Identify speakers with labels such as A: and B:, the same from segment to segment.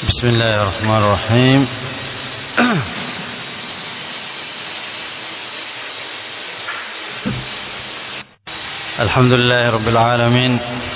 A: بسم الله الرحمن الرحيم الحمد لله رب العالمين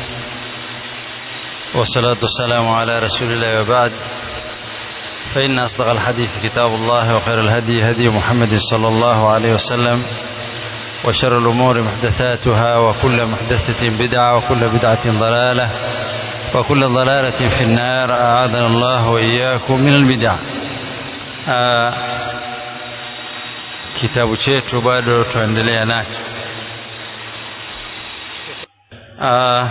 A: والصلاة والسلام على رسول الله وبعد فإن أصدق الحديث كتاب الله وخير الهدي هدي محمد صلى الله عليه وسلم وشر الأمور محدثاتها وكل محدثة بدعة وكل بدعة ضلالة وكل ضلالة في النار أعاذنا الله وإياكم من البدع آه kitabu chetu bado tuendelea nacho ah,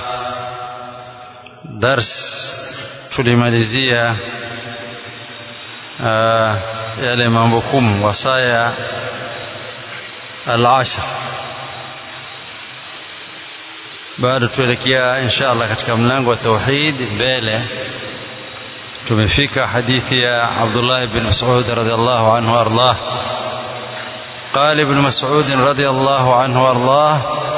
A: dars tulimalizia ah, yale mambo kumi wasaya al-ashr bado tuelekea insha Allah katika mlango wa tauhid mbele tumefika hadithi ya Abdullah ibn Mas'ud radhiallahu anhu ardah قال ابن مسعود رضي الله عنه وارضاه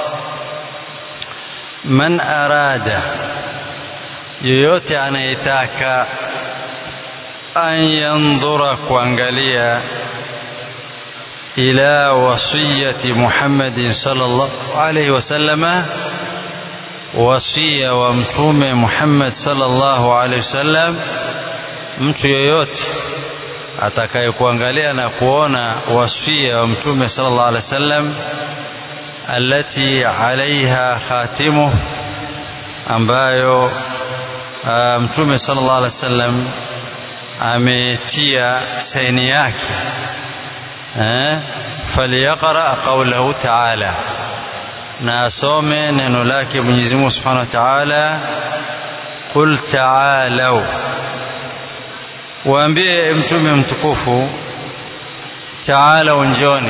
A: من أراد yoyote anayetaka an yandhura kuangalia ila wasiyati Muhammadin sallallahu alayhi wasallama wasia wa mtume Muhammad sallallahu alayhi wasallam mtu yoyote atakayekuangalia na kuona wasia wa mtume sallallahu alaihi wasallam alati alaiha khatimu ambayo uh, mtume sallallahu alaihi wasallam ametia saini yake eh faliyaqra qawlahu ta'ala na asome neno lake Mwenyezi Mungu Subhanahu wa Ta'ala qul ta'alu waambie mtume mtukufu taala njoni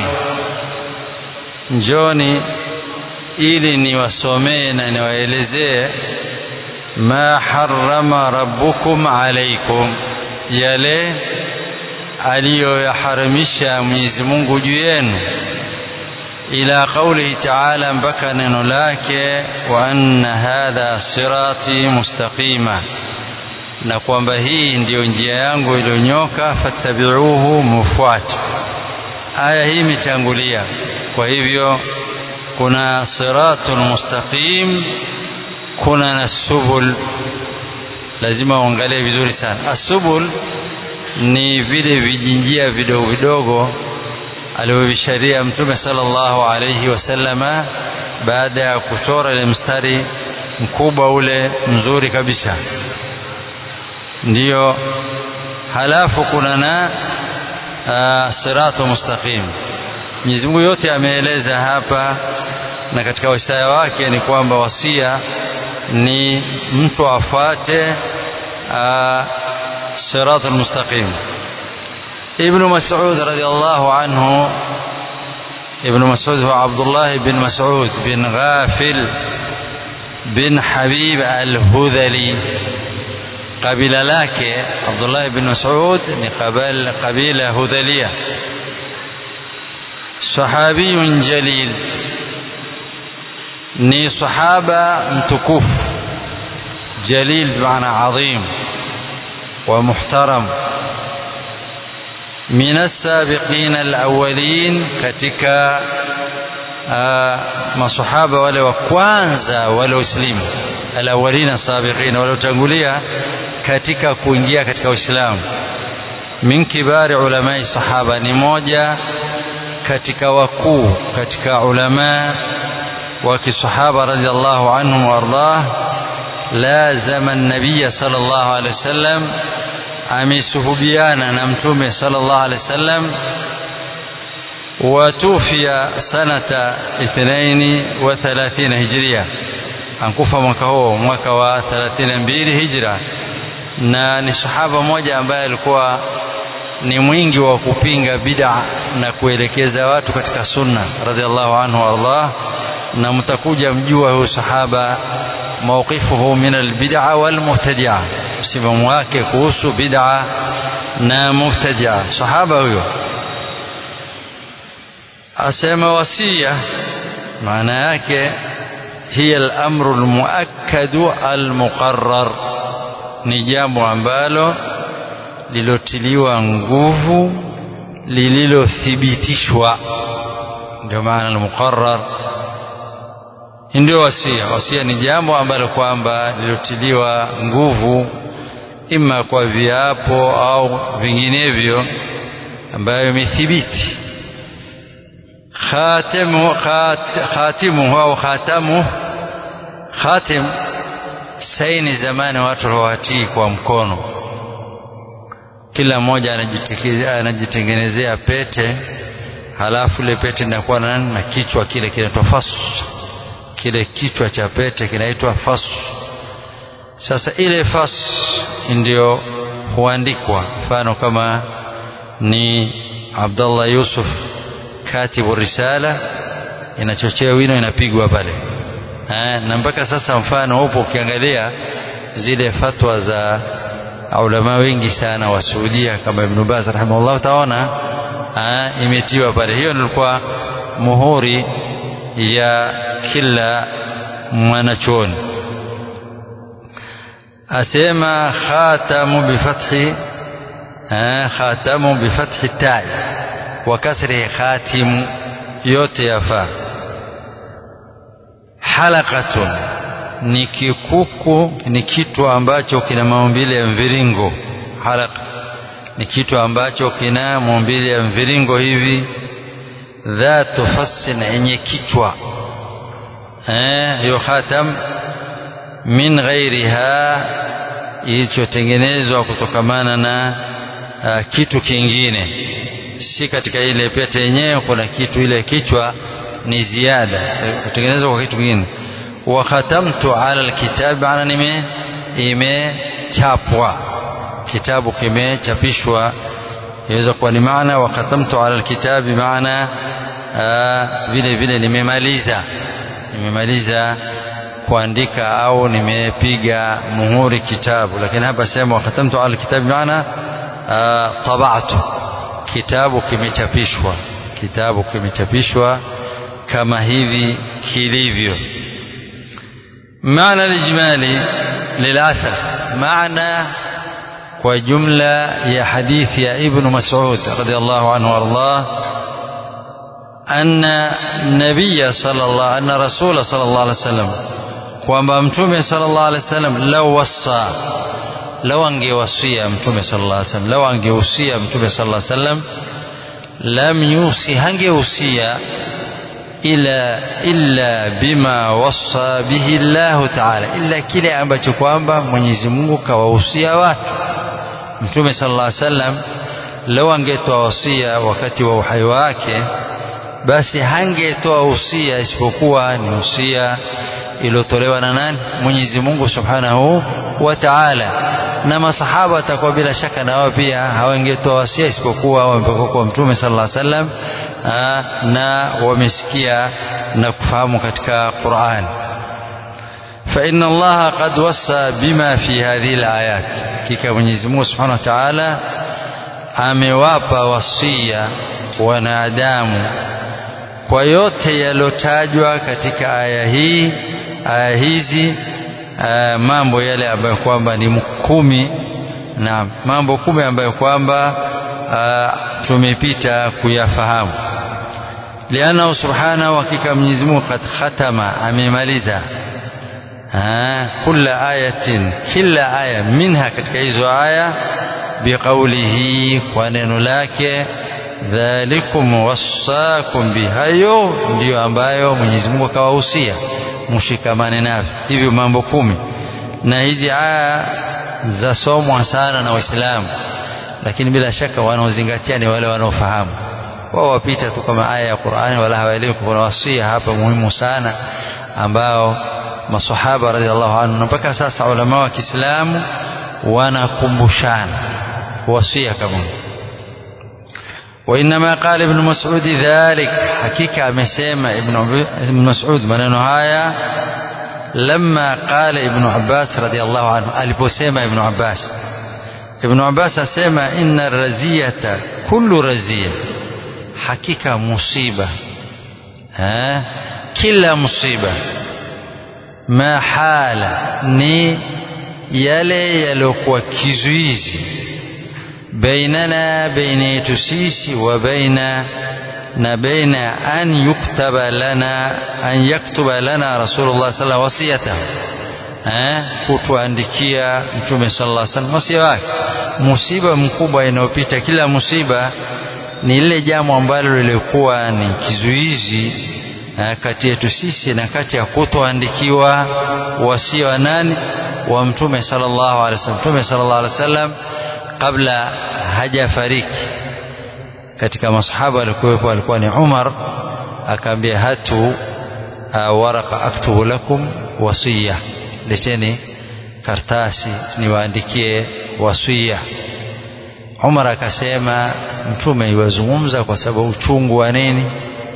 A: njoni ili niwasomee na niwaelezee ma harrama rabbukum alaikum yale aliyoyaharamisha Mwenyezi Mungu juu yenu ila qaulihi taala mpaka neno lake wa anna hadha sirati mustaqima na kwamba hii ndiyo njia yangu iliyonyoka fattabi'uhu mufuate aya hii imetangulia kwa hivyo kuna siratul mustaqim kuna na subul lazima uangalie vizuri sana asubul ni vile vijinjia vidogo vidogo alivyovisharia mtume sallallahu alayhi wasallama baada ya kuchora ile mstari mkubwa ule mzuri kabisa ndiyo halafu kuna na uh, siratu mustaqim Mwenyezi Mungu yote ameeleza hapa na katika wasia wake ni kwamba wasia ni mtu afuate uh, siratu mustaqim Ibn Mas'ud radiyallahu anhu Ibn Mas'ud huwa Abdullah bin Mas'ud bin Ghafil bin Habib al-Hudhali kabila lake Abdullah ibn Mas'ud ni kabila kabila Hudhalia sahabiyun jalil ni sahaba mtukufu jalil maana adhim wa muhtaram من السابقين الأولين katika masahaba wale wa kwanza wale waislamu alawalina sabiqina waliotangulia katika kuingia katika Uislamu min kibari ulamai sahaba ni moja katika wakuu katika ulama wa kisahaba radhiallahu anhum wardah lazama nabiya sallallahu alaihi wasallam amesuhubiana na mtume sallallahu alaihi wasallam وتوفي سنة اثنين وثلاثين هجرية ankufa mwaka huo mwaka wa 32 hijra na ni sahaba mmoja ambaye alikuwa ni mwingi wa kupinga bid'a na kuelekeza watu katika sunna radhiallahu anhu Allah na mtakuja mjua huyu sahaba mawqifuhu min albid'a wal mubtadi'a msimamo wake kuhusu bid'a na mubtadi'a sahaba huyo asema wasia maana yake hiya al-amru al-muakkadu al-muqarrar ni jambo ambalo lilotiliwa nguvu lililothibitishwa ndio maana al-muqarrar ndio wasia wasia ni jambo ambalo kwamba lilotiliwa nguvu ima kwa viapo au vinginevyo ambayo imethibiti khatimu khat, khatimu au khatamu khatim saini zamani watu hawatii kwa mkono kila mmoja anajitengenezea pete halafu ile pete inakuwa na na kichwa kile kinaitwa fasu kile kichwa cha pete kinaitwa fasu sasa ile fasu ndio huandikwa mfano kama ni Abdullah Yusuf katibu risala inachochea wino inapigwa pale eh, na mpaka sasa mfano upo ukiangalia zile fatwa za ulama wengi sana wa Saudia kama Ibn Baz rahimahullah utaona imetiwa pale hiyo nilikuwa muhuri ya kila mwanachuoni asema khatamu bifathi khatamu bifathi tai wa kasri khatimu yote yafaa halaqatun ni kikuku ni kitu ambacho kina maumbile ya mviringo halaka ni kitu ambacho kina maumbile ya mviringo hivi dhatu fassin yenye kichwa eh hiyo khatam min ghairiha ilichotengenezwa kutokamana na uh, kitu kingine si katika ile pete yenyewe kuna kitu ile kichwa ni ziada kutengenezwa kwa kitu kingine wa khatamtu ala alkitab ana nime imechapwa kitabu kimechapishwa inaweza kuwa ni maana wa khatamtu ala alkitabi maana vile vile nimemaliza nimemaliza kuandika au nimepiga muhuri kitabu lakini hapa sema wa khatamtu ala alkitabi maana tabatu kitabu kimechapishwa kitabu kimechapishwa kama hivi kilivyo معنى الإجمالي للأثر معنى وجملة يا حديث يا ابن مسعود رضي الله عنه وارضاه أن النبي صلى الله أن رسول صلى الله عليه وسلم kwamba mtume sallallahu alaihi wasallam lau wasa lau angewasia mtume sallallahu alaihi wasallam lau angehusia mtume sallallahu alaihi wasallam lam yusi hangehusia ila illa bima wasa bihi Allah ta'ala illa kile ambacho kwamba Mwenyezi Mungu kawahusia watu Mtume sallallahu alaihi wasallam lau angetoa wasia wakati wa uhai wake basi hangetoa usia isipokuwa ni usia iliyotolewa na nani Mwenyezi Mungu Subhanahu wa Ta'ala na masahaba watakuwa bila shaka na wao pia hawangetoa wasia isipokuwa wamepokea kwa Mtume sallallahu alaihi wasallam na wamesikia na kufahamu katika Qur'an فإن الله قد وصى بما في هذه الآيات كيكا Mwenyezi Mungu Subhanahu wa Ta'ala amewapa wasia wanadamu kwa yote yalotajwa katika aya hii aya hizi aya mambo yale ambayo kwamba ni kumi na mambo kumi ambayo kwamba tumepita kuyafahamu lianahu subhanahu hakika Mwenyezi Mungu kad khatama amemaliza kila ayatin kila aya minha katika hizo aya biqaulihi kwa neno lake dhalikum wassakum bihayo ndiyo ambayo Mwenyezi Mungu akawahusia mshikamane navyo hivyo mambo kumi na hizi aya zasomwa sana na Waislamu lakini bila shaka wanaozingatia ni wale wanaofahamu wao wapita tu kama aya ya Qur'ani wala hawaelewi kuna wasia hapa muhimu sana ambao masahaba radhiallahu anhu mpaka sasa ulama wa Kiislamu wanakumbushana wasia kama وإنما قال ابن مسعود ذلك حقيقة أمسيما ابن مسعود من هايا لما قال ابن عباس رضي الله عنه ألبسيما ابن عباس ابن عباس أسيما إن الرزية كل رزية حقيقة مصيبة ها كل مصيبة ما حال ni yale yaliyokuwa kizuizi bainana baina yetu sisi wa baina na baina an yuktaba lana an yaktuba lana rasulullah sallallahu wasiyatahu eh kutuandikia mtume sallallahu alaihi wasallam wasia wake musiba mkubwa inayopita kila musiba ni lile jambo ambalo lilikuwa ni kizuizi kati yetu sisi na kati ya kutoandikiwa wasia wa nani wa mtume sallallahu alaihi wasallam mtume sallallahu alaihi wasallam kabla hajafariki katika masahaba alikuwepo alikuwa ni Umar akaambia hatu waraka aktubu lakum wasiya leteni kartasi niwaandikie wasia Umar akasema mtume iwazungumza kwa sababu uchungu wa nini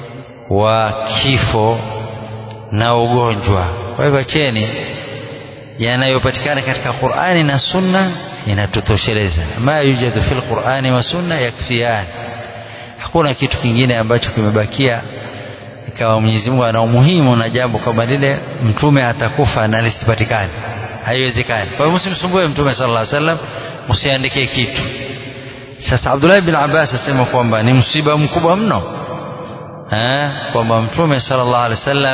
A: wa kifo na ugonjwa kwa hivyo cheni yanayopatikana katika Qur'ani na Sunna inatutosheleza ma yujadu fil Qur'ani wa Sunna yakfiyan hakuna kitu kingine ambacho kimebakia ikawa Mwenyezi Mungu ana umuhimu na jambo kama lile mtume atakufa na lisipatikane haiwezekani kwa hiyo msimsumbue mtume sallallahu alaihi wasallam msiandike kitu sasa Abdullah bin Abbas asema kwamba ni msiba mkubwa mno eh kwamba mtume sallallahu alaihi wasallam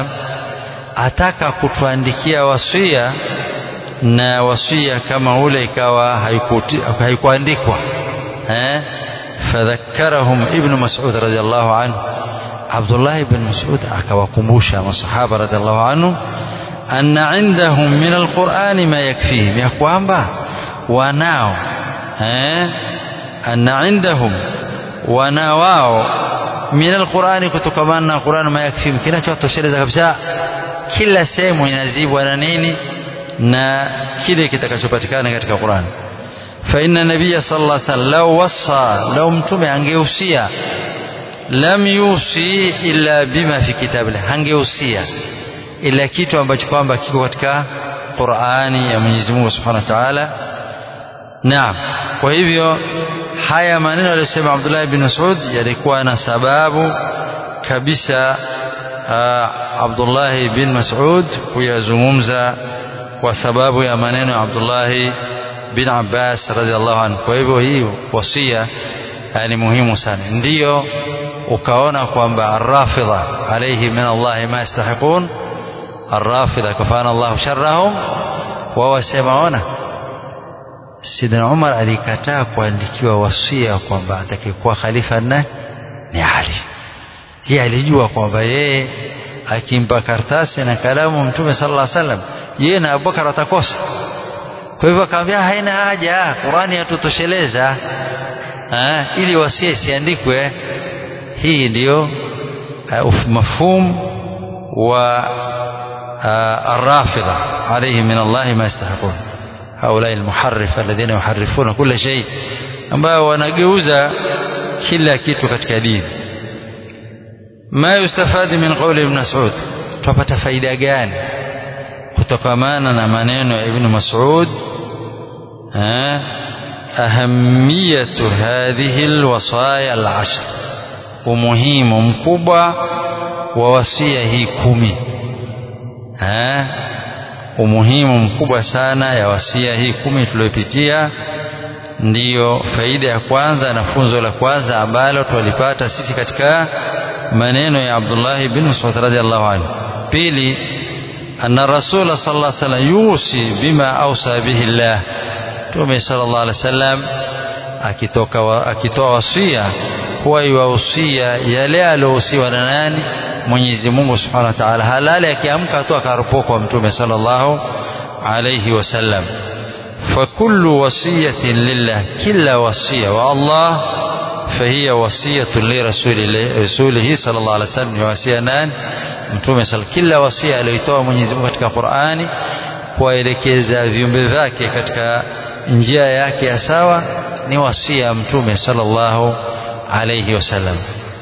A: ataka kutuandikia wasia na wasia kama ule ikawa haikuandikwa eh fadhakkarahum ibn mas'ud radiyallahu anhu Abdullah ibn Mas'ud akawakumbusha masahaba radhiallahu anhu anna indahum min alqur'ani ma yakfihim ya kwamba wanao eh anna indahum wana wao min alqur'ani kutokamana na Qur'an ma yakfihim kinachotosheleza kabisa kila sehemu inazibwa na nini na kile kitakachopatikana katika Qur'an fa inna nabiyya sallallahu alaihi wasallam law wassa law mtume angeusia lam yusi illa bima fi kitabillah hangeusia ila kitu ambacho kwamba kiko katika Qur'ani ya Mwenyezi Mungu Subhanahu wa Ta'ala naam kwa hivyo haya maneno aliyosema Abdullah ibn Mas'ud yalikuwa na sababu kabisa Abdullah ibn Mas'ud kuyazungumza kwa sababu ya maneno ya Abdullah bin Abbas radhiallahu anhu kwa hivyo hii wasia ni muhimu sana ndiyo ukaona kwamba arrafidha alayhi min Allah ma yastahiqun arrafidha kafana Allah sharrahum wao wasema ona Sidina Umar alikataa kuandikiwa wasia kwamba atakayekuwa khalifa na ni Ali yeye alijua kwamba yeye akimpa kartasi na kalamu mtume sallallahu alaihi wasallam yeye na Abubakar atakosa kwa hivyo akamwambia haina haja Qurani yatutosheleza ili wasia isiandikwe hii ndiyo mafhum wa الرافضة عليه من الله ما يستحقون هؤلاء المحرف الذين يحرفون كل شيء ambao wanageuza kila kitu katika dini ma yustafadi min qawli ibn Mas'ud tupata faida gani kutokamana na maneno ya ibn Mas'ud ahamiyatu hadhihi alwasaya alashr umuhimu mkubwa wa wasia hii kumi ha? umuhimu mkubwa sana ya wasia hii kumi tuliyopitia ndiyo faida ya kwanza na funzo la kwanza ambalo twalipata sisi katika maneno ya Abdullah bin Mas'ud radhiallahu anhu pili anna rasula sallallahu alaihi wasallam yusi bima ausa bihi Allah Mtume sallallahu alaihi wasallam akitoka akitoa wasia huwa iwahusia yale aliyohusiwa na nani Mwenyezi Mungu Subhanahu wa Ta'ala halali akiamka tu akaropokwa Mtume sallallahu alayhi wasallam فكل وصية لله كلا وصية والله فهي وصية لرسول رسوله صلى الله عليه وسلم وصية نان mtume sal kila wasia aliyoitoa Mwenyezi Mungu katika Qur'ani kuwaelekeza viumbe vyake katika njia yake ya sawa ni wasia mtume sallallahu alayhi wasallam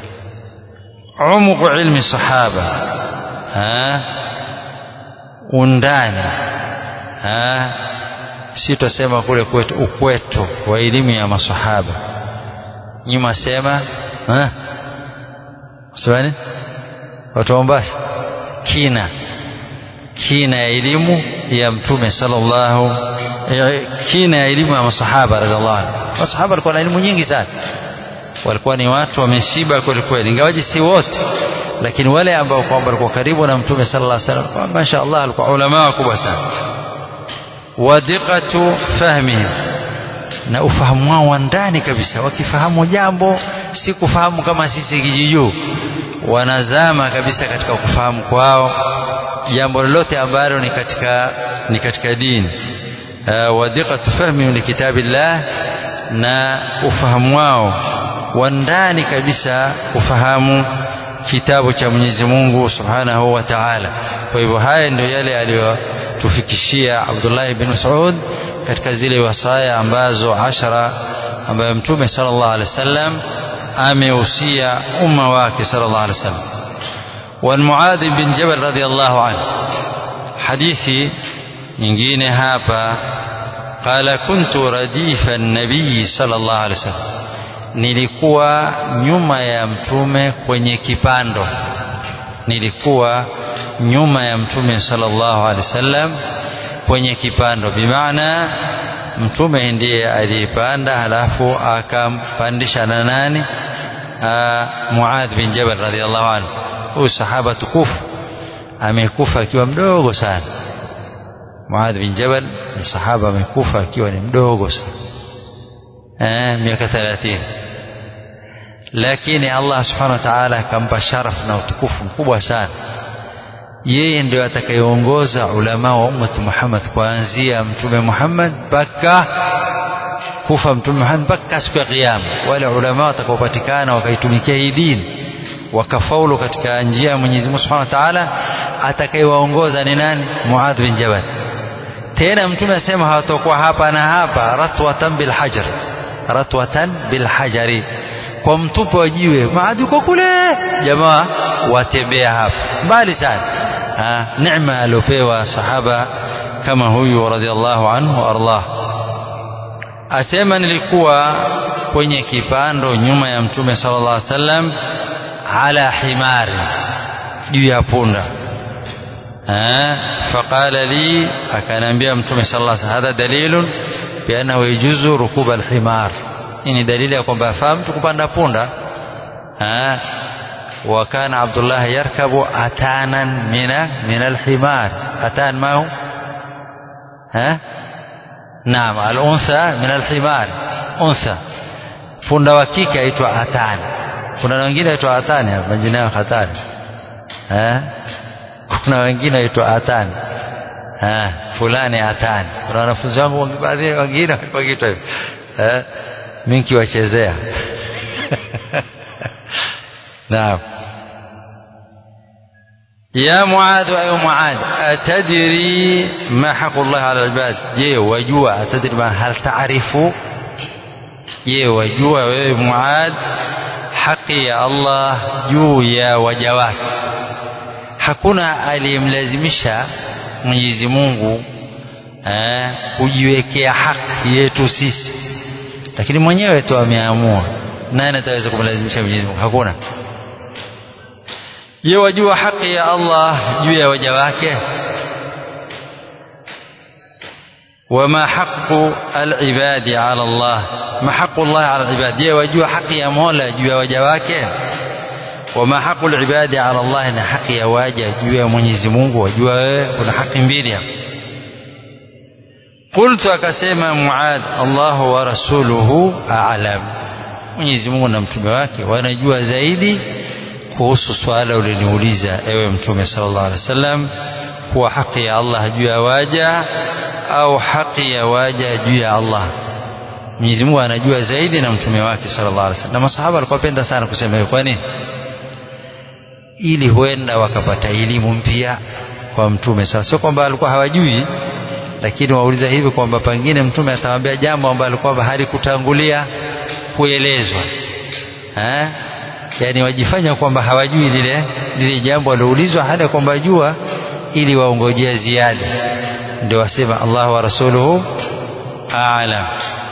A: umuq ilmi sahaba ha undani ha si tutasema kule kwetu ukweto wa elimu ya masahaba nyuma sema ha Swali watu wa Mombasa kina kina ya elimu ya mtume sallallahu kina ya elimu ya masahaba radhiallahu anhu masahaba walikuwa na elimu nyingi sana walikuwa ni watu wameshiba kweli kweli ingawaji si wote lakini wale ambao kwamba walikuwa karibu na mtume sallallahu alaihi wasallam masha Allah walikuwa ulama wakubwa sana wadiqatu fahmihim na ufahamu wao wa ndani kabisa wakifahamu jambo si kufahamu kama sisi kijijuu wanazama kabisa katika kufahamu kwao jambo lolote ambalo ni katika ni katika dini uh, wadiqatu fahmihim likitabillah na ufahamu wao wa ndani kabisa ufahamu kitabu cha Mwenyezi Mungu Subhanahu wa Ta'ala. Kwa hivyo haya ndio yale aliyotufikishia Abdullah ibn Mas'ud katika zile wasaya ambazo ashara ambayo Mtume sallallahu alaihi wasallam amehusia umma wake sallallahu alaihi wasallam. Wa Muadh bin Jabal radhiyallahu anhu, hadithi nyingine hapa qala kuntu radifa an-nabii sallallahu alaihi wasallam nilikuwa nyuma ya mtume kwenye kipando nilikuwa nyuma ya mtume sallallahu alaihi wasallam kwenye kipando bimaana mtume ndiye aliyepanda halafu akampandisha na nani Muadh bin Jabal radhiallahu anhu huyu sahaba tukufu amekufa akiwa mdogo sana Muadh bin Jabal ni sahaba amekufa akiwa ni mdogo sana eh miaka 30 lakini Allah subhanahu wa ta'ala akampa sharaf na utukufu mkubwa sana yeye ndio atakayeongoza ulama wa ummati Muhammad kuanzia mtume Muhammad mpaka kufa mtume Muhammad mpaka siku ya kiyama wale ulama watakaopatikana wakaitumikia hii dini wakafaulu katika njia ya Mwenyezi Mungu Subhanahu wa Ta'ala atakayewaongoza ni nani Muadh bin Jabal tena mtume asema hawatakuwa hapa na hapa ratwatan bil hajar ratwatan bil hajari kwa mtupo wa jiwe maadi uko kule jamaa watembea hapa mbali sana ha, neema aliopewa sahaba kama huyu radhiallahu anhu ardah asema nilikuwa kwenye kipando nyuma ya mtume sallallahu alaihi wasallam ala himari juu ya punda faqala li akaniambia mtume sallallahu alaihi wasallam hadha dalilun biannahu yajuzu rukuba alhimar hii ni dalili ya kwamba afaa mtu kupanda punda wa kana abdullah yarkabu atanan mina min alhimar atan ma hu ha naam aluntha min alhimar untha punda wa kike aitwa atan kuna wengine aitwa atani majina yao hatari eh kuna wengine aitwa atani eh fulani atani kuna wanafunzi wangu baadhi wengine wakiitwa hivyo eh mimi kiwachezea naam يا معاذ أي معاذ أتدري ما حق الله على العباد je wajua أتدري ما هل تعرف je wajua wewe Muad haki ya Allah juu ya waja wake hakuna aliyemlazimisha Mwenyezi Mungu eh, kujiwekea haki yetu sisi lakini mwenyewe tu ameamua nani ataweza kumlazimisha Mwenyezi Mungu hakuna je wajua haki ya Allah juu ya waja wake وما حق العباد على الله ما حق الله على العباد je wajua haki ya Mola juu ya waja wake وما حق العباد على الله na haki ya waja juu ya Mwenyezi Mungu wajua wewe kuna haki mbili hapo قلت akasema Muad Allah wa rasuluhu a'lam Mwenyezi Mungu na mtume wake wanajua zaidi kuhusu swala uliniuliza ewe mtume sallallahu alaihi wasallam kuwa haki ya Allah juu ya waja au haki ya waja juu ya Allah Mwenyezi Mungu anajua zaidi na mtume wake sallallahu alaihi wasallam na masahaba walikuwa penda sana kusema hivyo kwa nini ili huenda wakapata elimu mpya kwa mtume sasa sio kwamba alikuwa hawajui lakini wauliza hivi kwamba pengine mtume atawaambia jambo ambalo kwamba halikutangulia kuelezwa eh yani wajifanya kwamba hawajui lile lile jambo walioulizwa hali kwamba jua ili waongojea ziada ndio wasema Allah wa rasuluhu a'lam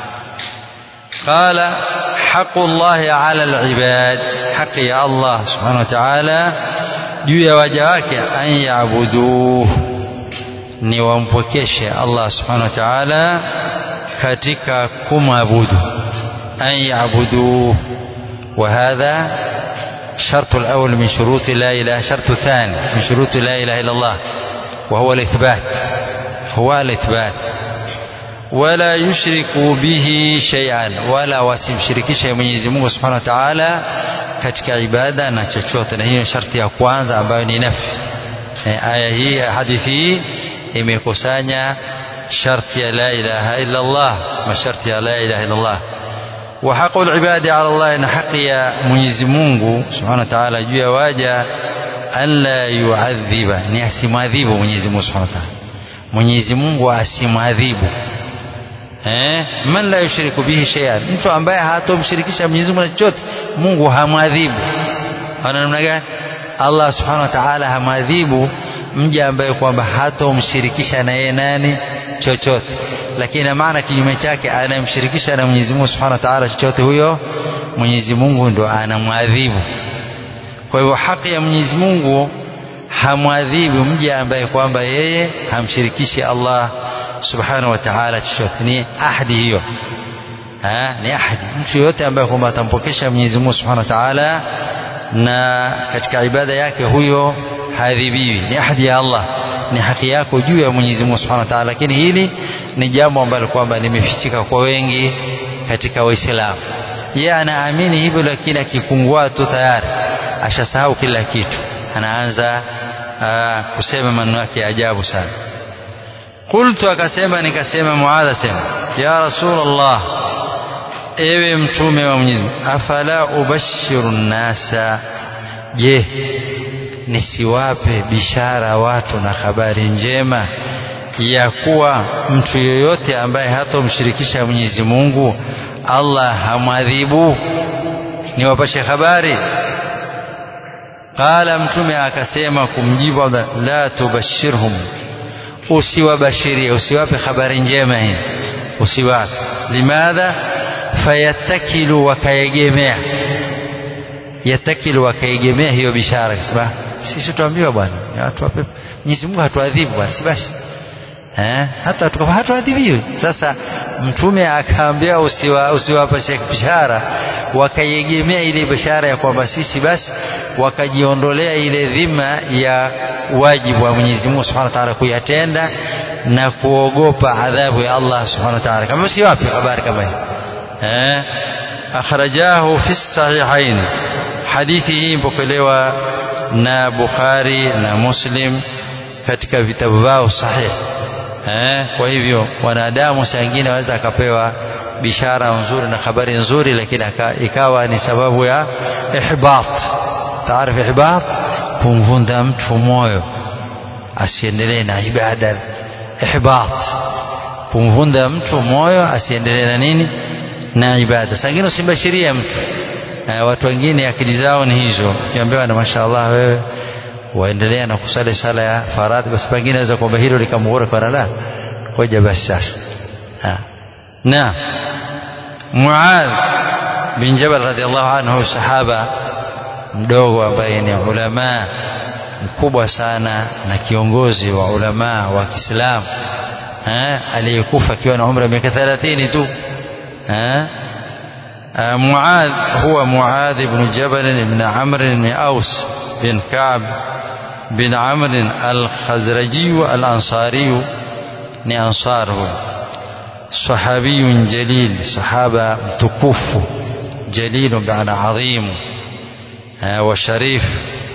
A: قال حق الله على العباد حق يا الله سبحانه وتعالى juu ya waja wake an yaabuduhu ni wampokeshe Allah subhanahu wa ta'ala katika kumwabudu an yabuduhu وهذا شرط الأول من شروط لا إله شرط الثاني من شروط لا إله إلا الله وهو الإثبات هو الإثبات ولا يشرك به شيئا ولا wasimshirikishe Mwenyezi Mungu Subhanahu wa Ta'ala katika ibada na chochote na hiyo sharti ya kwanza ambayo ni nafi e, aya hii hadithi hii imekusanya sharti ya la ilaha illa Allah masharti ya la ilaha illa Allah وحق العباد على الله ان حق يا Mwenyezi Mungu Subhanahu wa Ta'ala juu ya waja alla yuadhiba ni asimwadhibu Mwenyezi Mungu Subhanahu wa Ta'ala Mwenyezi Mungu asimwadhibu eh man la yushriku bihi shay'an mtu ambaye hatomshirikisha Mwenyezi Mungu na chochote Mungu hamwadhibu ana namna gani Allah Subhanahu wa Ta'ala hamwadhibu mja ambaye kwamba hatomshirikisha na yeye nani chochote lakini maana kinyume chake anayemshirikisha na Mwenyezi Mungu Subhanahu wa Ta'ala chochote huyo Mwenyezi Mungu ndo anamwadhibu kwa hivyo haki ya Mwenyezi Mungu hamwadhibu mja ambaye kwamba yeye hamshirikishi Allah Subhanahu wa Ta'ala chochote ni ahadi hiyo ha, ni ahadi mtu yoyote ambaye kwamba atampokesha Mwenyezi Mungu Subhanahu wa Ta'ala na katika ibada yake huyo hadhibiwi ni ahadi ya Allah ni haki yako juu ya Mwenyezi Mungu Subhanahu wa Ta'ala lakini hili ni jambo ambalo kwamba limefichika kwa wengi katika Waislamu yeye anaamini hivyo lakini akikungua tu tayari ashasahau kila kitu anaanza aa, kusema maneno yake ya ajabu sana qultu akasema nikasema muadha sema ya rasulullah ewe mtume wa Mwenyezi Mungu afala ubashiru nasa je nisiwape bishara watu na habari njema ya kuwa mtu yoyote ambaye hatomshirikisha Mwenyezi Mungu Allah hamwadhibu niwapashe habari qala mtume akasema kumjibu la tubashirhum usiwabashirie usiwape habari njema hii usiwape limadha fayattakilu wakaegemea yatakilu wakaegemea hiyo bishara kasema sisi tuambiwa bwana watu wape Mwenyezi Mungu hatuadhibu bwana si basi eh hata tukafa hatuadhibiwi sasa mtume akaambia usiwa usiwapashe bishara wakaiegemea ile bishara ya kwamba sisi basi wakajiondolea ile dhima ya wajibu wa Mwenyezi Mungu Subhanahu wa Ta'ala kuyatenda na kuogopa adhabu ya Allah Subhanahu wa Ta'ala kama si wapi habari kama hii eh akhrajahu fi sahihain hadithi hii mpokelewa na Bukhari na Muslim katika vitabu vyao sahihi eh kwa hivyo wanadamu saa nyingine waweza akapewa bishara nzuri na habari nzuri lakini ikawa ni sababu ya ihbat taarifu ihbat kumvunda mtu moyo asiendelee na ibada ihbat kumvunda mtu moyo asiendelee na nini na ibada saa nyingine usimbashirie mtu na watu wengine akili zao ni hizo ukiambiwa na mashaallah wewe waendelea na kusali sala ya faradhi basi pengine aweza kwamba hilo likamghura kwa la ngoja basi sasa na Muadh bin Jabal radhiallahu anhu sahaba mdogo ambaye ni ulama mkubwa sana na kiongozi wa ulama wa Kiislamu aliyekufa akiwa na umri wa miaka 30 tu معاذ هو معاذ بن جبل بن عمرو بن أوس بن كعب بن عمرو الخزرجي الأنصاري ni ansar صحابي جليل صحابة متكف جليل بمعنى عظيم وشريف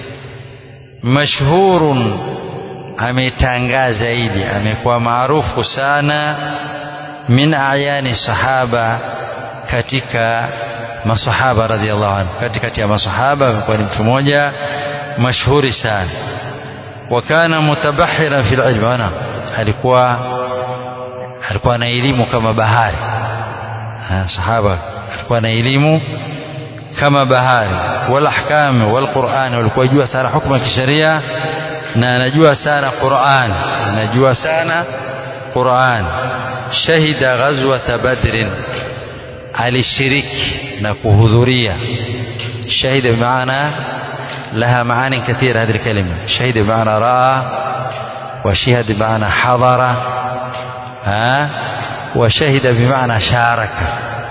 A: مشهور ametangaa zaidi amekuwa maarufu sana min ayani sahaba katika masahaba radhiallahu anhu katikati ya masahaba amekuwa ni mtu mmoja mashuhuri sana wakana mutabahiran fil ilm ana alikuwa alikuwa na elimu kama bahari ha, sahaba alikuwa na elimu kama bahari wal ahkam wal Qur'an walikuwa jua sana hukumu ya kisheria na anajua sana Qur'an anajua sana Qur'an shahida ghazwat badrin alishiriki na kuhudhuria shahida bimaana لها معاني كثيرة هذه الكلمة شهد بمعنى رأى وشهد بمعنى حضر ها washahida bimaana sharaka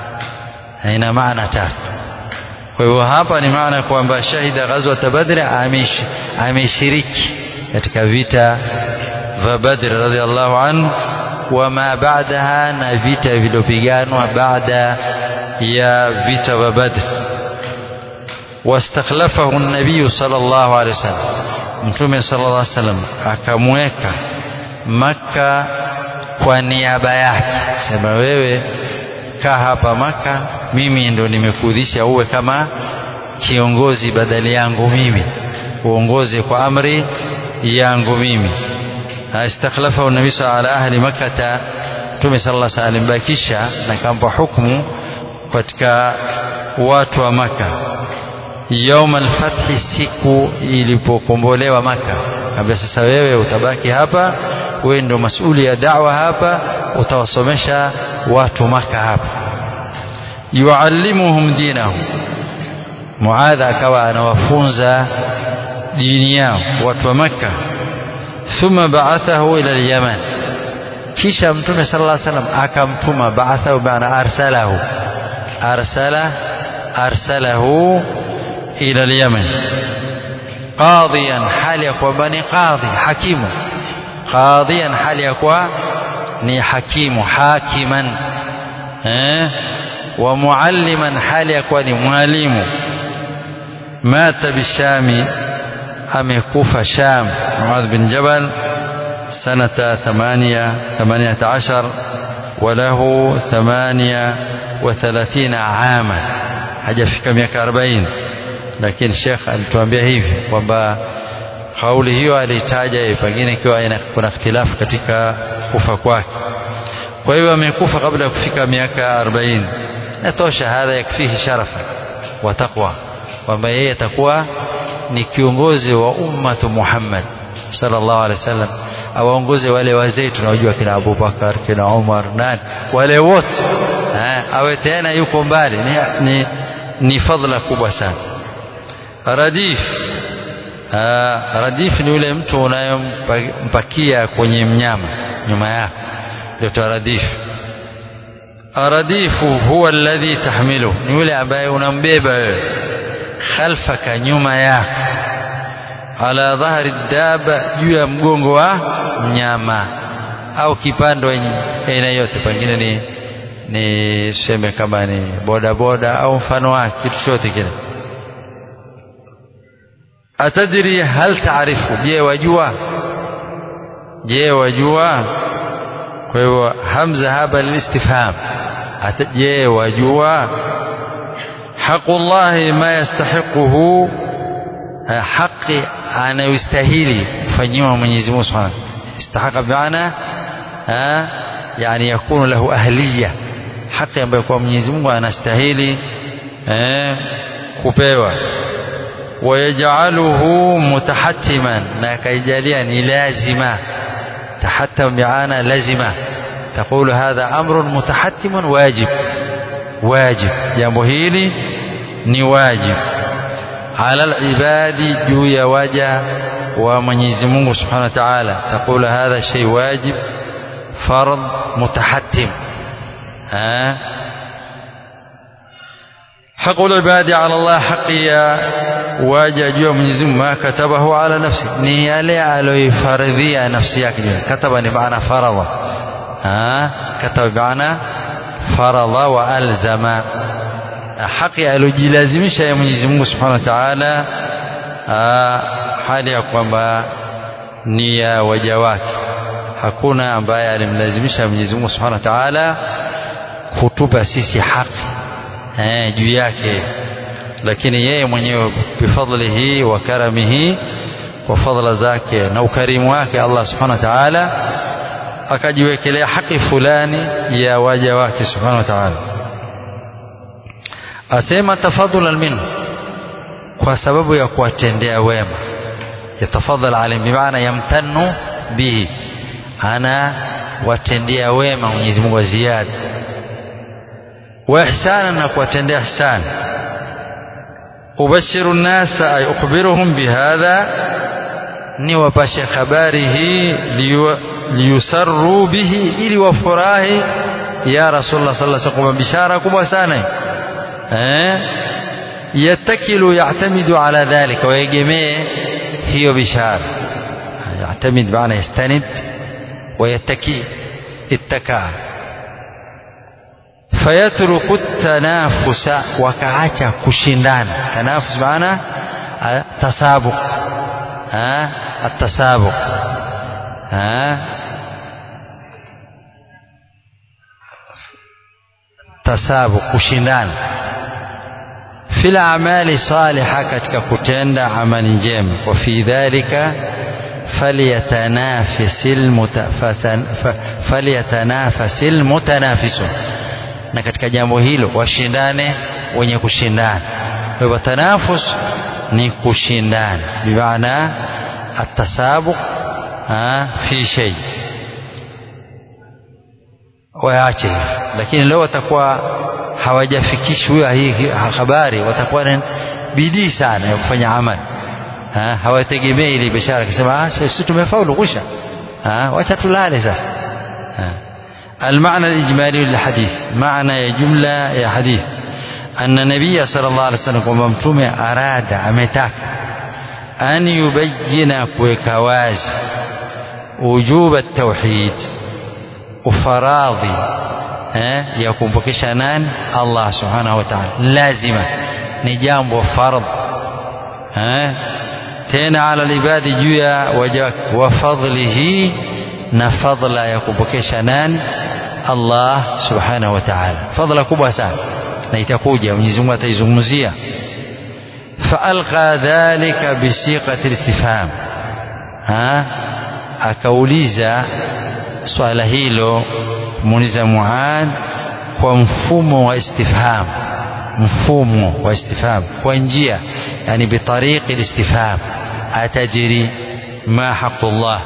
A: ina maana tatu kwa hivyo hapa ni maana kwamba shahida ghazwat badri ameshiriki katika vita vya badri radhiallahu anhu wama baadaha na vita vilivyopiganwa baada ya vita vya badri wastakhlafahu nabiyu sallallahu alaihi wasallam mtume sallallahu alaihi wasallam akamweka Makka kwa niaba yake, sema wewe kaa hapa Makka, mimi ndo nimekudhisha uwe kama kiongozi badali yangu mimi, uongoze kwa amri yangu mimi. Istakhlafahu nabii sallallahu ala ahli makkata, mtume sallallahu alaihi wasallam bakisha na kampa hukumu katika watu wa Makka yaum alfathi, siku ilipokombolewa Maka, kaambia sasa, wewe utabaki hapa, wewe ndio masuli ya da'wa hapa, utawasomesha watu Maka hapa. yuallimuhum dinahum, Muadha akawa anawafunza dini yao watu wa Makka. Thumma ba'athahu ila al-Yaman, kisha Mtume sallallahu alaihi wasallam akamtuma. Ba'athahu maana arsalahu, arsala arsalahu ila al-Yaman qadiyan, hali ya kwamba ni qadhi hakimu. Qadiyan, hali ya kuwa ni hakimu hakiman, eh, wa mualliman, hali ya kuwa ni mwalimu. Mata bishami, amekufa Sham. Muadh bin Jabal sanata thamania thamaniyata ashar wa lahu thamania wa thalathina ama, hajafika miaka arobaini lakini Sheikh alituambia hivi kwamba kauli hiyo alitaja yeye, pengine ikiwa kuna ikhtilafu katika kufa kwake. Kwa hiyo amekufa kabla ya kufika miaka 40. Natosha, hadha yakfihi sharafa wa taqwa, kwamba yeye atakuwa ni kiongozi wa ummatu Muhammad sallallahu alaihi wasallam, awaongoze wale wazee tunaojua kina Abubakar kina Umar nani wale wote, awe tena yuko mbali, ni, ni, ni fadhila kubwa sana. Radif aa, radif ni yule mtu unayempakia kwenye mnyama nyuma yako, ndio radif. Aradifu huwa alladhi tahmilu, ni yule ambaye unambeba wewe khalfaka, nyuma yako, ala dhahri daba, juu ya mgongo wa mnyama au kipando aina yote, pengine ni ni seme kama ni bodaboda au mfano wake, kitu chote kile Atadri hal taarifu, je wajua? Je wajua? Kwa hivyo hamza hapa lilistifham, je wajua? Haqullahi ma yastahiquhu, haqi anayostahili kufanyiwa Mwenyezi Mungu Subhanahu istahaqa bimaana yani yakunu lahu ahliya, haki ambayo kwa Mwenyezi Mungu anastahili kupewa wayajaluhu mutahattiman, na akaijalia ni lazima. Tahattam biana lazima, taqulu hadha amrun mutahattimun wajib, wajib, jambo hili ni wajib ala alibadi, juu ya waja wa Mwenyezi Mungu subhanahu wa ta'ala. Taqulu hadha shay wajib fard mutahattim haqu libadi ala Allah, haqi ya waja juu ya Mwenyezi Mungu, ma katabahu ala nafsi, ni yale aloifaradhia nafsi yake. Kataba ni maana faradha, kataba maana faradha wa alzama, haqi alojilazimisha ya Mwenyezi Mungu subhanahu wa ta'ala, hali ya kwamba ni ya waja wake. Hakuna ambaye alimlazimisha Mwenyezi Mungu subhanahu wa ta'ala kutupa sisi haki eh, juu yake, lakini yeye mwenyewe bifadlihi wa karamihi, kwa fadhila zake na ukarimu wake Allah subhanahu wa ta'ala akajiwekelea haki fulani ya waja wake subhanahu wa ta'ala. Asema tafadhulan minhu, kwa sababu ya kuwatendea wema. Yatafadhal alayhim bimaana yamtannu bihi, ana watendea wema Mwenyezi Mungu wa ziada wa ihsana na kuwatendea ihsan. Ubashiru nnasa ay ukhbiruhum bihadha, ni wapashe habari hii liyusarru bihi, ili wafurahi ya rasulullah sallallahu alaihi wasallam bishara kubwa sana eh yatakilu ya'tamidu ala dhalika waegemee hiyo bishara ya'tamid maana yastanid ويتكي اتكى فيترك التنافس وكعاcha kushindana tanafus maana tasabuq ها التسابق ها tasabuq kushindana fil a'mali salihah katika kutenda amali njema wa fi dhalika falyatanafisil falyatanafasil mutanafisun na katika jambo hilo washindane wenye kushindana kwa hivyo tanafus ni kushindana bimaana atasabuq fi shay waache lakini leo watakuwa hawajafikishwa hii habari watakuwa na bidii sana ya kufanya amali hawategemei ile bishara akisema sisi tumefaulu kusha wacha tulale sasa المعنى الإجمالي للحديث معنى يا جملة يا حديث أن النبي صلى الله عليه وسلم وممتوم أراد أمتاك أن يبين كوكواز وجوب التوحيد وفراضي يكون بكشنان الله سبحانه وتعالى لازمة نجام وفرض tena ala libadi juu ya waja wake wa fadlihi na fadla ya kupokesha nani Allah subhanahu wa ta'ala fadla kubwa sana na itakuja Mwenyezi Mungu ataizungumzia faalqa dhalika bisiqati istifham ha akauliza swala hilo muuliza Muad kwa mfumo wa istifham mfumo wa istifham kwa njia يعني بطريق الاستفهام أتجري ما حق الله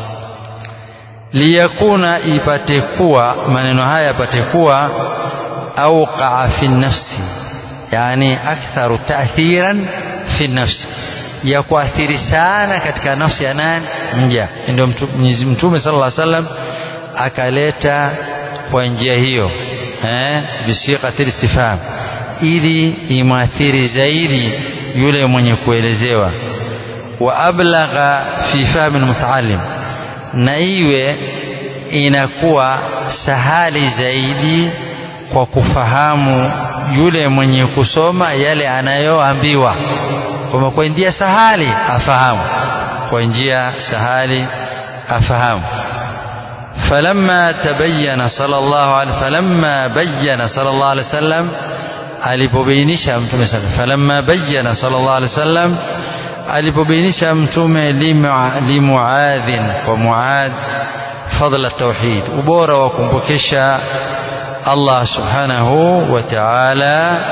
A: ليكون يبتكوا maneno haya yapatekuwa أوقع في النفس يعني أكثر تأثيرا في النفس ya kuathiri sana katika nafsi ya nani mja ndio mtume sallallahu alaihi wasallam akaleta kwa njia hiyo eh bisiqatil istifham ili imwathiri zaidi yule mwenye kuelezewa wa ablagha fi fahmi almutaallim na iwe inakuwa sahali zaidi kwa kufahamu yule mwenye kusoma yale anayoambiwa kwamba kwa njia sahali afahamu kwa njia sahali afahamu فلما تبين صلى الله عليه فلما بين صلى الله عليه وسلم alipobainisha mtume sana falamma bayyana sallallahu alaihi wasallam alipobainisha mtume limuadhin kwa muad fadla tauhid ubora wa kumpokesha Allah subhanahu wa ta'ala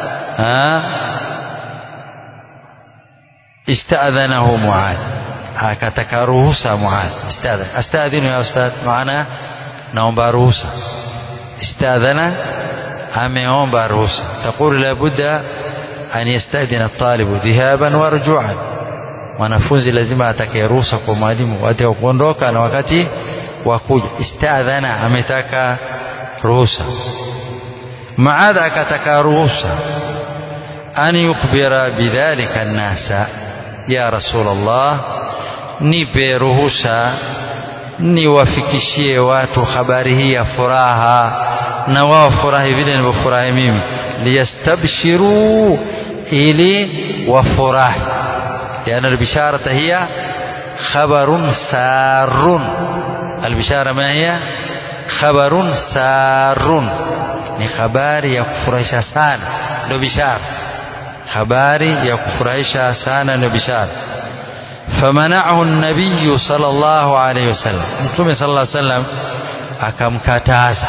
A: istadhanahu muad akataka ruhusa muad istadhan astadhinu ya ustad maana naomba ruhusa istadhana ameomba ruhusa taqulu la budda an yastadhina at-talibu dhihaban wa ruju'an mwanafunzi lazima atake ruhusa kwa mwalimu wakati wa kuondoka na wakati wa kuja istadhana ametaka ruhusa maadha akataka ruhusa an yukhbira bidhalika an-nasa ya rasulullah nipe ruhusa niwafikishie watu habari hii ya furaha na wao furahi vile nilivyofurahi mimi liyastabshiru ili wafurahi يعني البشارة هي خبر سار البشارة ما هي خبر سار ni habari ya kufurahisha sana ndio bishara habari ya kufurahisha sana ndio bishara famanahu nabiyu sallallahu alayhi wasallam mtume sallallahu alayhi wasallam akamkataza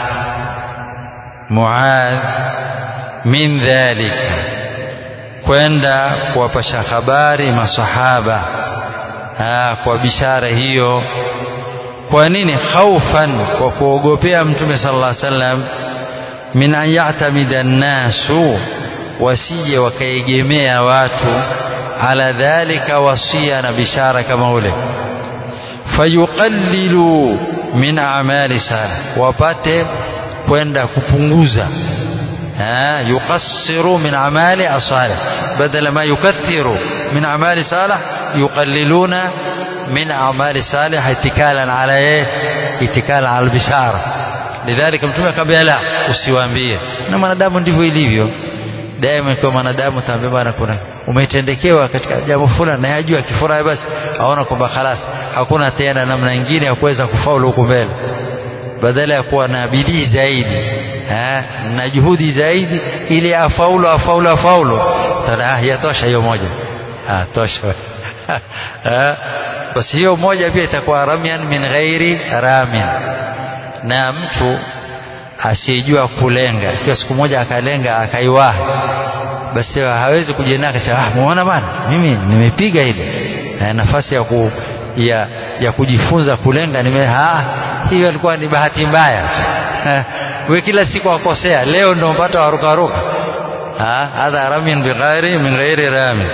A: Muadh min dhalika kwenda kuwapasha habari masahaba aa, kwa bishara hiyo kwa nini khaufan kwa kuogopea mtume sallallahu alaihi wasallam min an ya'tamida nnasu wasije wakaegemea watu ala dhalika wasia na bishara kama ule fayuqallilu min a'mali salih wapate kwenda kupunguza yuqassiru min amali asalih badala ma yukathiru min amali salih yuqalliluna min amali salih itikalan ala eh itikalan ala bishara lidhalika mtume akamwambia la usiwaambie na mwanadamu ndivyo ilivyo daima ikiwa mwanadamu taambia bwana kuna umetendekewa katika jambo fulani na yajua akifurahi basi aona kwamba khalas hakuna tena namna nyingine ya kuweza kufaulu huku mbele badala ya kuwa na bidii zaidi ha, na juhudi zaidi ili afaulu afaulu afaulu tana yatosha hiyo moja ah tosha basi hiyo moja pia itakuwa ramyan min ghairi ramin na mtu asiyejua kulenga ikiwa siku moja akalenga akaiwahi basi hawezi kujiendea akasema ah muona bana mimi nimepiga ile na nafasi ya ku, ya, ya kujifunza kulenga nime ah hiyo ilikuwa ni bahati mbaya we kila siku akosea leo ndio mpata waruka ruka hadha ramin bighairi min ghairi ramin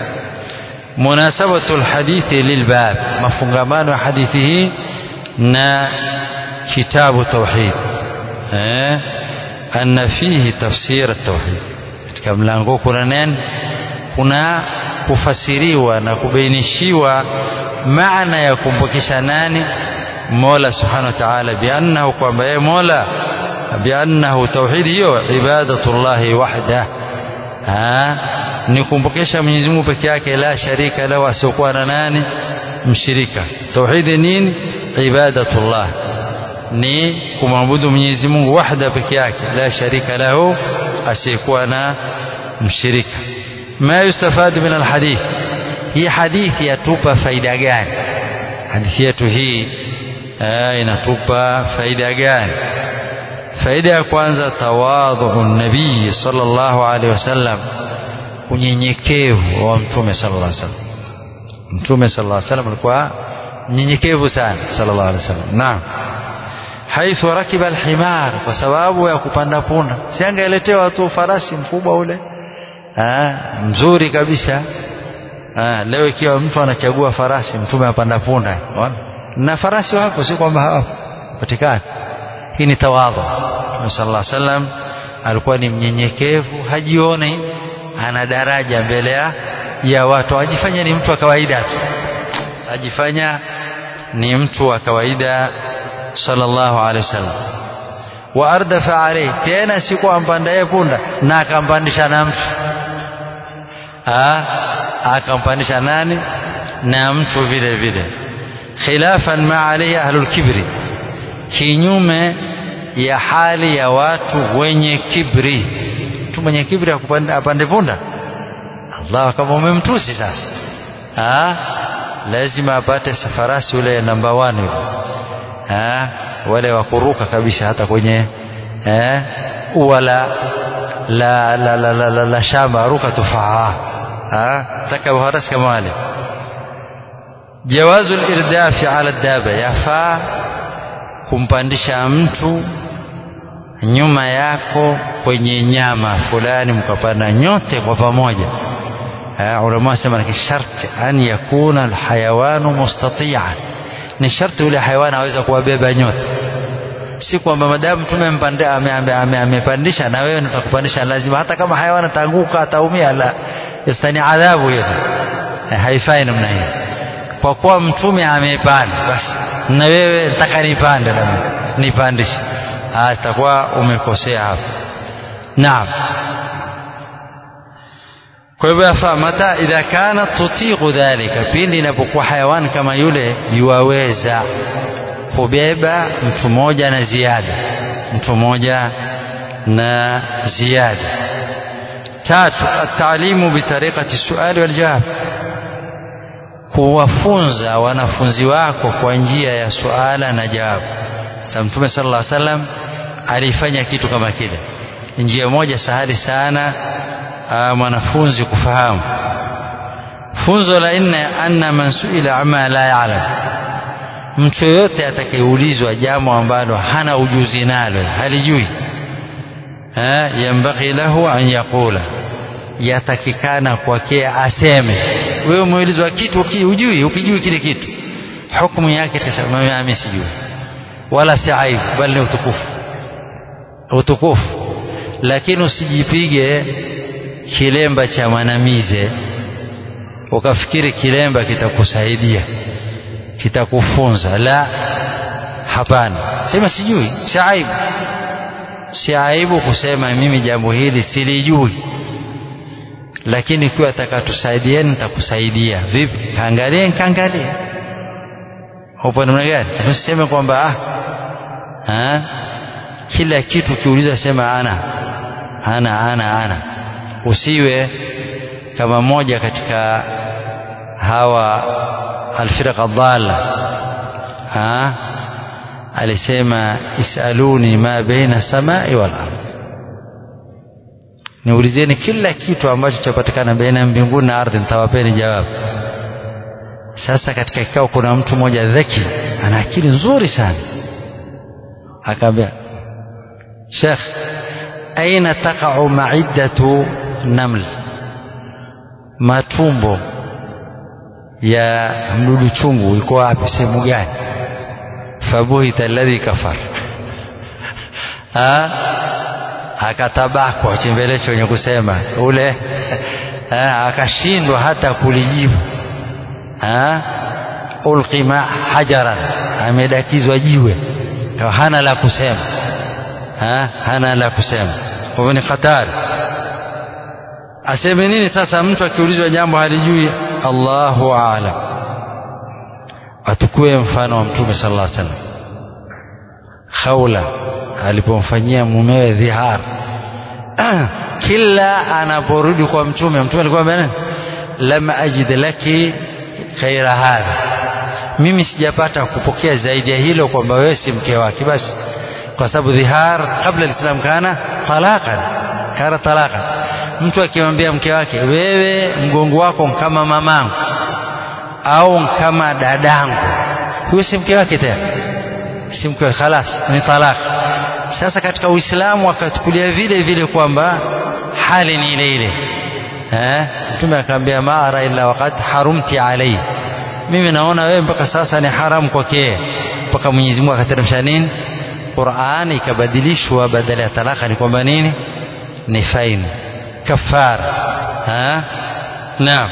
A: munasabatu alhadithi lilbab mafungamano ya hadithi hii na kitabu tauhid eh anna fihi tafsir at-tauhid katika mlango kuna neno kuna kufasiriwa na kubainishiwa maana ya kumpokesha nani Mola subhanahu wa ta'ala biannahu kwamba yeye Mola biannahu tauhid hiyo ibadatullahi wahda ni kumpokesha Mwenyezi Mungu peke yake la sharika lahu asiokuwa na nani mshirika tauhid nini ibadatullah ni kumwabudu Mwenyezi Mungu wahda peke yake la sharika lahu asiyekuwa na mshirika ma yustafadu min alhadith hii hadithi yatupa faida gani hadithi yetu hii inatupa faida gani faida ya kwanza tawadhu nabii sallallahu alaihi wasallam unyenyekevu wa mtume sallallahu alaihi wasallam mtume sallallahu alaihi wasallam alikuwa mnyenyekevu sana sallallahu alaihi wasallam naam haithu rakiba alhimar kwa sababu ya kupanda punda si angeletewa tu farasi mkubwa ule ah mzuri kabisa ah leo ikiwa mtu anachagua farasi mtume apanda punda na farasi wapo si kwamba hawapo patikana hii ni tawadhu sallallahu alaihi wasallam alikuwa ni mnyenyekevu hajioni ana daraja mbele ya watu ajifanya ni mtu wa kawaida tu ajifanya ni mtu wa kawaida sallallahu alaihi wasallam wa ardafa alayhi tena siku ampandaye punda na akampandisha na mtu akampandisha nani na mtu vile vile khilafan ma alayhi ahlul kibri kinyume ya hali ya watu wenye kibri mtu mwenye kibri apande punda Allah kama umemtusi sasa ha? lazima apate safarasi ule namba 1 yule ha? wale wakuruka kabisa hata kwenye eh, ua la la, la, la, la, la, la shamba ruka tufaa taka uharasi kama wale jawazu lirdafi ala daba yafaa kumpandisha mtu nyuma yako kwenye nyama fulani mkapanda nyote kwa pamoja ulama wasema ni sharti an yakuna alhayawanu mustati'an ni sharti yule hayawani aweza kuwabeba nyote si kwamba madamu mtume amepandisha na wewe nitakupandisha lazima hata kama hayawani ataanguka ataumia la istani adhabu hiyo haifai namna hiyo kwa kuwa mtume amepanda basi na wewe nataka nipande na mimi nipandishe atakuwa umekosea hapo naam kwa hivyo yafaa mata idha kana tutiqu dhalika pindi inapokuwa hayawani kama yule yuwaweza kubeba mtu mmoja na ziada mtu mmoja na ziada tatu atalimu bitariqati suali waljawab kuwafunza wanafunzi wako kwa njia ya suala na jawabu sasa mtume sallallahu alaihi wasallam alifanya kitu kama kile njia moja sahali sana mwanafunzi kufahamu funzo la nne anna man suila ama la ya'lam mtu yoyote atakayeulizwa jambo ambalo hana ujuzi nalo halijui yambaghi lahu an yaqula yatakikana kwake aseme wewe umeulizwa kitu ujui ukijui kile kitu hukumu yake tasema mimi sijui wala si aibu bali ni utukufu utukufu lakini usijipige kilemba cha mwanamize ukafikiri kilemba kitakusaidia kitakufunza la hapana sema sijui si aibu si aibu kusema mimi jambo hili silijui lakini ikiwa atakatusaidieni nitakusaidia vipi kaangalie nkaangalie upo namna gani usiseme kwamba ah, ah, kila kitu kiuliza sema ana ana ana ana usiwe kama moja katika hawa alfirqa dhalla ha alisema isaluni ma baina samai wal ardh niulizeni kila kitu ambacho chapatikana baina ya mbinguni na ardhi nitawapeni jawabu sasa katika kikao kuna mtu mmoja dhaki ana akili nzuri sana akaambia shekh aina taqau maiddatu naml matumbo ya mdudu chungu iko wapi sehemu gani fabuhita alladhi kafar akatabakwa chembelecho wenye kusema ule akashindwa hata kulijibu ulqima hajaran amedakizwa jiwe hana la kusema ha? hana la kusema kwa hivyo ni hatari aseme nini sasa mtu akiulizwa jambo halijui Allahu aalam atukue mfano wa mtume sallallahu alaihi wasallam Khawla alipomfanyia mumewe dhihar kila anaporudi kwa mtume mtume alikuwa nini lam ajid laki ghaira hadha mimi sijapata kupokea zaidi ya hilo kwamba wewe si mke wake basi kwa sababu dhihar kabla alislam kana talaqan kana talaqan mtu akimwambia mke wake wewe mgongo wako kama mamangu au kama dadangu huyo si mke wake tena si mke wake khalas ni talaq sasa katika uislamu akatukulia vile vile kwamba hali ni ile ile eh mtume akamwambia ma ara illa waqad harumti alayhi mimi naona wewe mpaka sasa ni haramu kwake mpaka Mwenyezi Mungu akateremsha nini Qur'an ikabadilishwa badala ya talaka ni kwamba nini ni faini kafara ha naam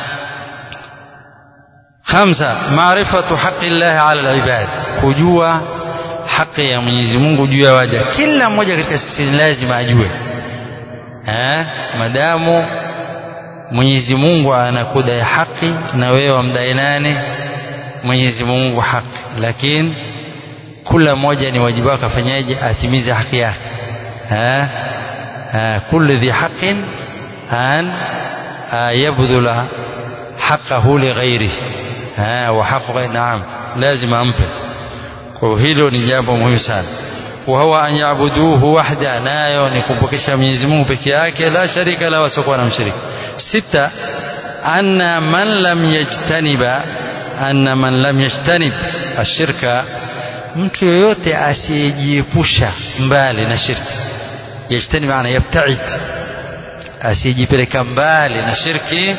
A: خمسة معرفة حق الله على العباد kujua haki ya Mwenyezi Mungu juu ya waja kila mmoja katika sisi lazima ajue eh madamu Mwenyezi Mungu anakudai haki na wewe wamdai nani Mwenyezi Mungu haki lakini kila mmoja ni wajibu wake afanyaje atimize haki yake eh kullu dhi haqqin an yabdhula haqqahu li ghairihi wa haqqu naam lazima ampe kwa hilo ni jambo muhimu sana wa huwa an yaabuduhu wahda nayo ni kumpokesha Mwenyezi Mungu peke yake la sharika la wasiokuwa na mshirika sita anna man lam yajtaniba anna man lam yajtanib ashirka mtu yoyote asiyejiepusha mbali na shirki yajtani maana yabtaid asiyejipeleka mbali na shirki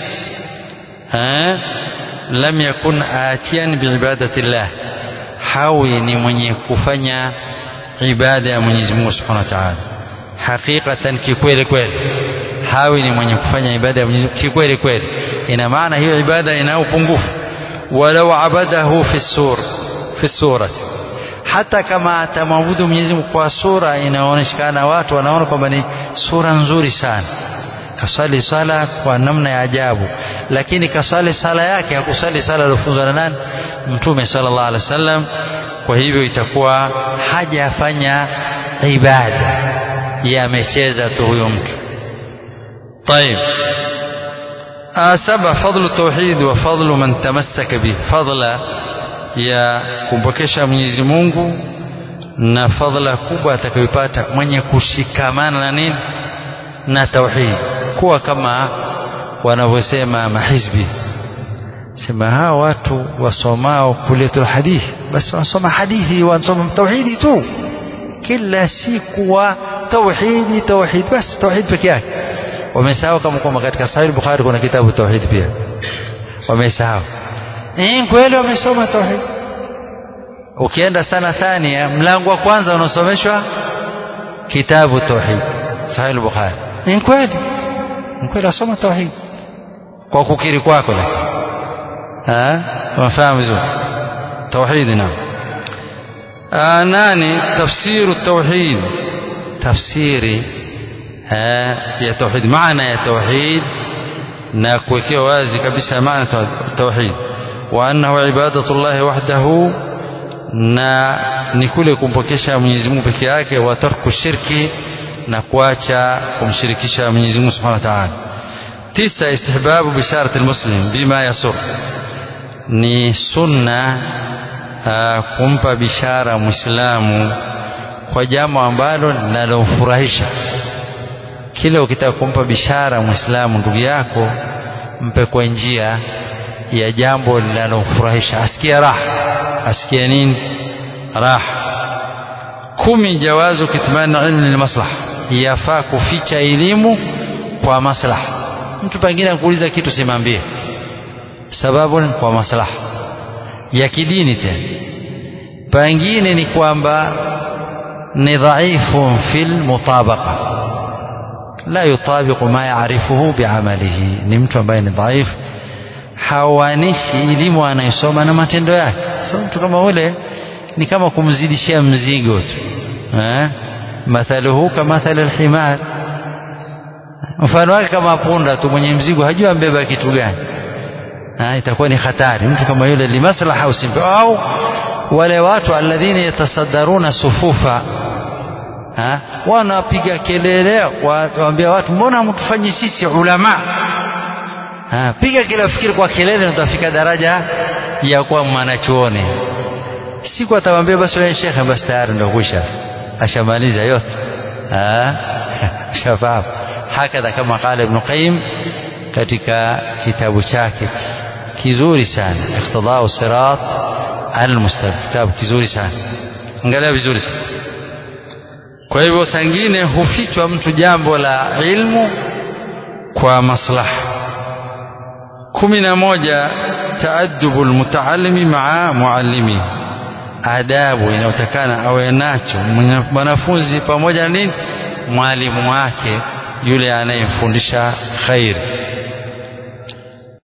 A: lam yakun atiyan biibadati llah hawi ni mwenye kufanya ibada ya Mwenyezi Mungu Subhanahu wa Ta'ala hakikatan kikweli kweli hawi ni mwenye kufanya ibada ya Mwenyezi Mungu kikweli kweli ina maana hiyo ibada ina upungufu walau abadahu fi sur fi surati hata kama atamwabudu Mwenyezi Mungu kwa sura inaonekana watu wanaona kwamba ni sura nzuri sana kasali sala kwa namna ya ajabu lakini kasali sala yake hakusali sala aliyofunzwa na nani mtume sallallahu alaihi wasallam kwa hivyo itakuwa hajafanya ibada yamecheza tu huyo mtu طيب سبع فضل التوحيد وفضل من تمسك به فضل ya kumpokesha Mwenyezi Mungu na fadhila kubwa atakayopata mwenye kushikamana na nini na tauhid kuwa kama wanavyosema mahizbi sema hawa watu wasomao kuletul hadithi basi wasoma hadithi wasoma tauhidi tu kila siku wa tauhidi tauhid basi tauhid peke yake wamesahau kama kwamba katika sahih bukhari kuna kitabu tauhid pia wamesahau eh kweli wamesoma tauhid ukienda sana thania mlango wa kwanza unaosomeshwa kitabu tauhid sahih al-bukhari ni kweli ni kweli asoma tauhid kwa kukiri kwako lakini ah wafahamu vizuri tauhid na nani tafsiru tauhid tafsiri ya tauhid maana ya tauhid na kuwekewa wazi kabisa maana tauhid wa annahu ibadatullahi wahdahu na ni kule kumpokesha Mwenyezi Mungu peke yake wa tarku shirki na kuacha kumshirikisha Mwenyezi Mungu Subhanahu wa Ta'ala tisa istihbabu bisharati almuslim bima yasur ni sunna uh, kumpa bishara muislamu kwa jambo ambalo linalomfurahisha kila ukitaka kumpa bishara muislamu ndugu yako mpe kwa njia ya jambo linalomfurahisha asikie raha asikie nini raha kumi jawazu kitmani ilmi lilmaslaha yafaa kuficha elimu kwa maslaha mtu pengine akuuliza kitu simambie sababu ni kwa maslaha ya kidini tena pengine ni kwamba ni dhaifu fil mutabaqa la yutabiqu ma yaarifuhu biamalihi ni mtu ambaye ni dhaifu hawanishi elimu anayosoma na matendo yake so mtu kama ule ni kama kumzidishia mzigo tu eh mathaluhu kamathali alhimar mfano wake kama punda tu mwenye mzigo hajua ambeba kitu gani ha, itakuwa ni hatari mtu kama yule limaslaha usimpe au wale watu alladhina yatasaddaruna sufufa ha, wanapiga kelele waambia watu mbona mtufanyi sisi ulama ha, piga kila fikiri kwa kelele utafika daraja ya kuwa mwanachuoni siku atawaambia basi wewe shekhe basi tayari ndio kwisha ashamaliza yote shafahamu hakadha kama qala ibn qayyim katika kitabu chake kizuri sana iqtidau sirat almustaqim kitabu kizuri sana angalia vizuri sana kwa hivyo sangine hufichwa mtu jambo la ilmu kwa maslaha kumi na moja taaddubu lmutaalimi maa muallimihi adabu inayotakana awe nacho mwanafunzi pamoja na nini mwalimu wake yule anayemfundisha khairi